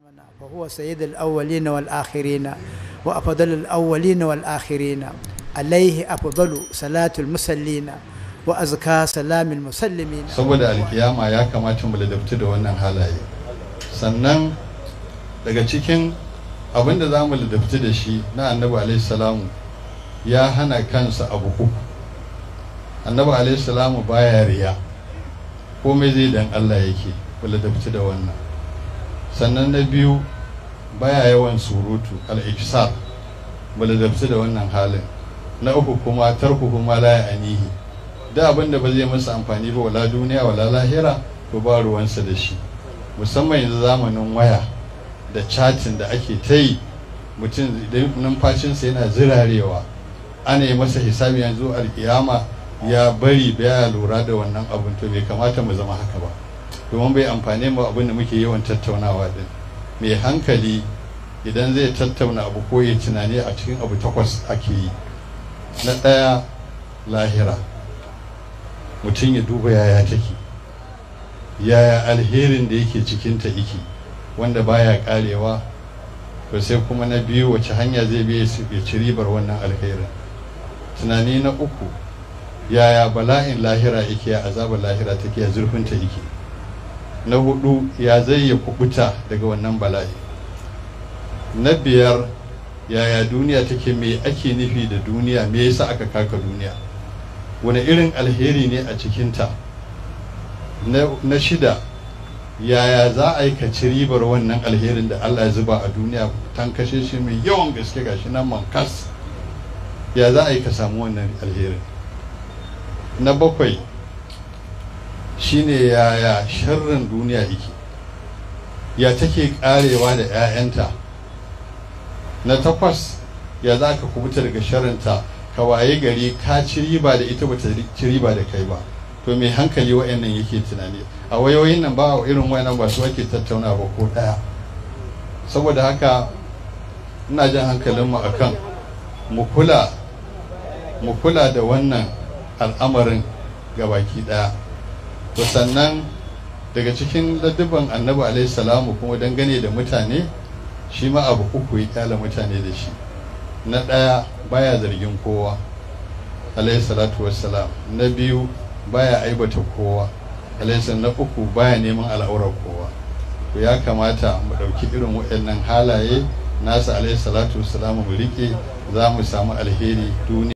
فهو سيد الأولين والآخرين وأفضل الأولين والآخرين عليه أفضل صلاة المسلين وأزكى سلام المسلمين saboda alkiyama ya kamata mu ladabtu da wannan halaye sannan daga cikin abin da za mu ladabtu da shi na annabi alaihi salamu ya hana kansa abu uku annabi alaihi salamu baya riya komai zai dan Allah yake mu ladabtu da wannan sannan na biyu baya yawan surutu al-ikisar mu ladabtu da wannan halin na uku kuma tarku kuma la anihi da abin da ba zai masa amfani ba wala duniya wala lahira to ba ruwansa da shi musamman yanzu zamanin waya da chatin da ake ta yi mutum idan numfashinsa yana zirarewa ana yi masa hisabi yanzu alkiyama ya bari baya lura da wannan abin to bai kamata mu zama haka ba domin bai amfane mu abin da muke yawan tattaunawa din mai hankali idan zai tattauna abu ko ya tunani a cikin abu takwas ake yi na ɗaya lahira mutum ya duba yaya take yaya alherin da yake cikinta yake wanda baya karewa to sai kuma na biyu wace hanya zai biya ya ci ribar wannan alherin tunani na uku yaya bala'in lahira yake ya azabar lahira take ya zurfinta yake na hudu ya zai ya kubuta daga wannan bala'i na biyar yaya duniya take me ake nufi da duniya me yasa aka kaka duniya wani irin alheri ne a cikinta na shida yaya za a yi kaci ribar wannan alherin da allah ya zuba a duniya tan kashe shi mai yawan gaske gashi nan mankas ya za a yi ka samu wannan alherin na bakwai shine yaya sharrin duniya yake ya take karewa da 'ya'yanta na takwas ya za ka kubuta daga sharrinta ka waye gari ka ci riba da ita bata ci riba da kai ba to mai hankali wa'annan yake tunani a wayoyin nan ba irin wayannan ba su ake tattauna ba ko daya saboda haka ina jan hankalinmu akan mu kula mu kula da wannan al'amarin gabaki daya to sannan daga cikin ladduban annabi alaihi salamu kuma dangane da mutane shi ma abu uku ya kyala mutane da shi na ɗaya baya zargin kowa alaihi salatu wassalam na biyu baya aibata kowa alaihi na uku baya neman al'aurar kowa to ya kamata mu ɗauki irin waɗannan halaye nasa alaihi salatu wassalam mu riƙe za mu samu alheri duniya